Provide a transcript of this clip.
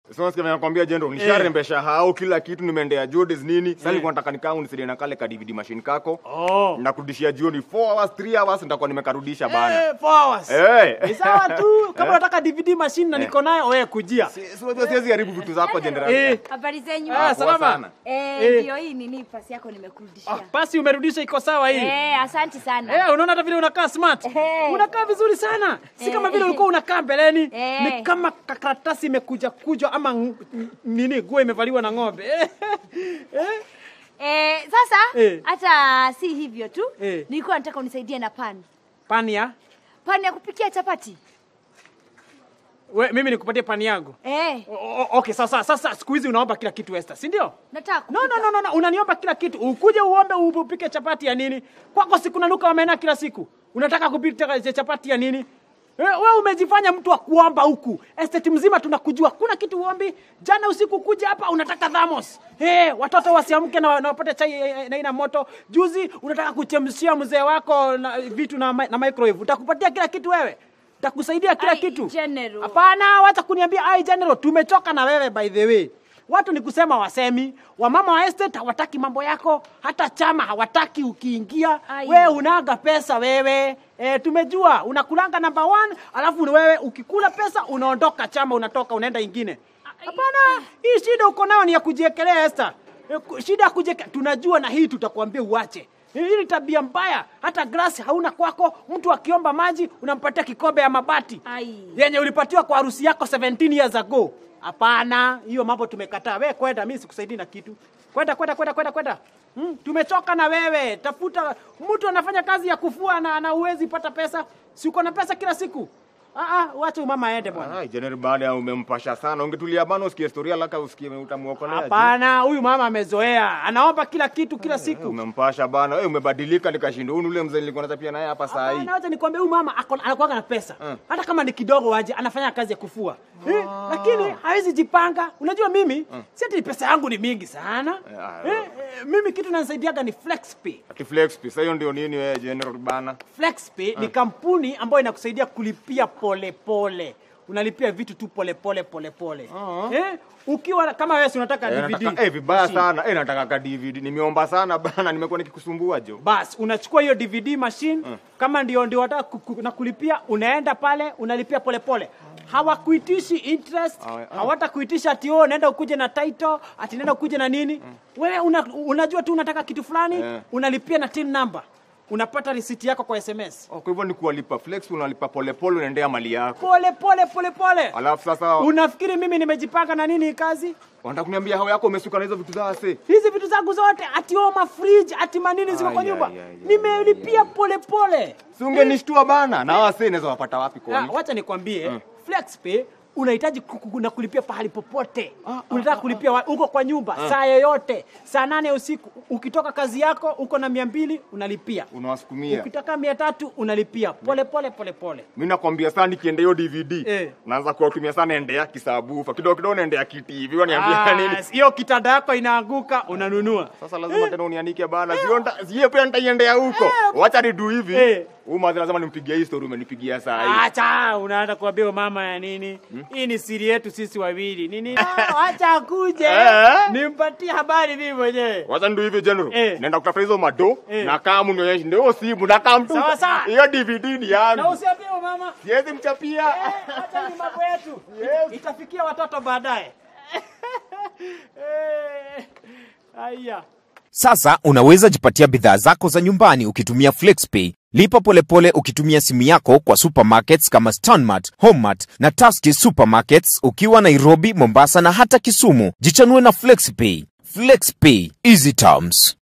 Sasa nasikia nakwambia jendo, nisharembesha hao kila kitu, nimeendea Jordis nini. Sasa nilikuwa nataka nikaa unisaidie na kale ka DVD machine kako. Oh. Nakurudishia jioni 4 hours, 3 hours nitakuwa nimekarudisha bana. Eh, four hours. Eh. Ni sawa tu kama unataka DVD machine na niko nayo wewe kujia. Si si unajua siwezi haribu vitu zako general. Eh. Habari zenyu? Ah, poa salama. sana. Eh, Eh. ndio hii nini pasi yako nimekurudishia. Ah, basi umerudisha iko sawa hii. Eh, asante sana. Eh, unaona hata vile unakaa smart. Eh. Unakaa vizuri sana. Si kama Eh. vile ulikuwa unakaa mbeleni. Eh. Ni kama karatasi imekuja kujwa ama ng- n- nini nguo imevaliwa na ng'ombe. Eh. Eh. Eh, sasa Eh. hata si hivyo tu. Eh. Nilikuwa nataka unisaidie na pani. Pani ya? Pani ya kupikia chapati. We, mimi nikupatie pani yangu. Eh, O, o, okay, sasa sasa siku hizi unaomba kila kitu Esther, si ndio? nataka No, kupika. no, no, no, no, unaniomba kila kitu. Ukuje uombe upike chapati ya nini? Kwako siku nanuka wamena kila siku. Unataka kupika chapati ya nini? Eh, Wewe umejifanya mtu wa kuomba huku. Estate mzima tunakujua. Kuna kitu uombi. Jana usiku kuja hapa unataka thamos. Eh, watoto wasiamke na, na wapate chai eh, na ina moto. Juzi unataka kuchemshia mzee wako na vitu na, mi- na microwave. Utakupatia kila kitu wewe. Utakusaidia kila Ai, kitu. General. Hapana, wacha kuniambia ai general, tumechoka na wewe by the way. Watu ni kusema wasemi, wamama wa estate hawataki mambo yako, hata chama hawataki ukiingia. Ai. Wewe unaga pesa wewe. E, tumejua unakulanga number one, alafu ni wewe ukikula pesa unaondoka chama, unatoka unaenda ingine. Hapana, hii shida uko nayo ni ya kujiekelea Esther. E, ku- shida ya kujieke, tunajua na hii tutakwambia uache. Hii ni tabia mbaya, hata glasi hauna kwako. Mtu akiomba maji unampatia kikombe ya mabati Ai. yenye ulipatiwa kwa harusi yako 17 years ago. Hapana, hiyo mambo tumekataa. Wewe kwenda, mimi sikusaidii na kitu. Kwenda, kwenda, kwenda, kwenda, kwenda. Hmm, tumechoka na wewe. Tafuta mtu anafanya kazi ya kufua na na uwezi pata pesa. Si uko na pesa kila siku? Ah ah, wacha mama aende bwana. Ai, general baada ya umempasha sana. Ungetulia bana usikie historia laka usikie utamuokolea. Hapana, huyu mama amezoea. Anaomba kila kitu kila Eh, siku. Umempasha bana. Wewe umebadilika nikashindwa. Huyu ni ule mzee nilikuwa natapia naye hapa saa hii. Hapana, wacha nikwambie huyu mama ako- anakuwaga na pesa Mm. hata kama ni kidogo waje anafanya kazi ya kufua eh, lakini hawezi jipanga. Unajua mimi si ati pesa yangu ni mingi sana Yeah, eh, eh, mimi kitu nanisaidiaga ni FlexPay. Ati flex pesa hiyo ndio nini wewe general bana? FlexPay ni kampuni ambayo inakusaidia kulipia polepole pole. Unalipia vitu tu polepole polepole pole. eh, ukiwa kama wewe si unataka Eh, DVD nataka, eh, vibaya machine. sana. Eh, nataka ka DVD. Nimeomba sana bana, nimekuwa nikikusumbua jo. bas unachukua hiyo dvd machine kama ndio ndio wataka ku- ku- na kulipia unaenda pale unalipia polepole hawakuitishi interest Awe- ah. hawatakuitisha ati oh naenda ukuje na title ati naenda ukuje na nini wewe una, unajua tu unataka kitu fulani Eh. unalipia na tin number unapata risiti yako kwa sms Oh, kwa hivyo ni kuwalipa flex, unalipa polepole, unaendea mali yako. pole pole pole pole Alafu sasa unafikiri mimi nimejipanga na nini hii kazi wanataka kuniambia hao yako umesuka na hizo vitu za ase. hizi vitu zangu zote ati oma fridge ati manini ziko kwa Ai, nyumba ai, ai, ai, nimelipia pole pole Si ungenishtua bana. Na hao ase inaweza wapata wapi Ah, kwani? wacha nikwambie FlexPay unahitaji ku- ku- na kulipia pahali popote unataka kulipia wa- uko kwa nyumba saa yoyote saa nane usiku ukitoka kazi yako uko na mia mbili unalipia Unawasukumia. ukitaka mia tatu unalipia pole pole pole pole Mimi nakwambia sana nikienda hiyo DVD. Eh. Naanza kuwatumia sana endea kisabufa. Kidogo kidogo naendea kiti hivi. Waniambia Ah, nini? hiyo kitanda yako inaanguka unanunua Sasa lazima tena unianike bana. Sio nda, sio pia nitaiendea huko. Wacha nidu hivi. Eh. Huyu madhi lazima nimpigie hii story umenipigia saa hii. acha unaanza kuambia mama ya nini hii ni siri yetu sisi wawili nini Ah, wacha akuje Eh. nimpatie habari mimi mwenyewe Wacha ndio hivi general. Eh. Naenda kutafuta hizo mado Eh. na kama nionyeshe ndio simu na kama mtu. Sawa, sawa. Hiyo DVD ni na yangu. usiambie mama Siwezi mchapia. Hata ni mambo yetu Yes. itafikia watoto baadaye. Eh, Haya. Sasa unaweza jipatia bidhaa zako za nyumbani ukitumia FlexPay. Lipa polepole ukitumia simu yako kwa supermarkets kama Stanmart, Homemart na Tusky Supermarkets ukiwa Nairobi, Mombasa na hata Kisumu. Jichanue na FlexPay. FlexPay, easy terms.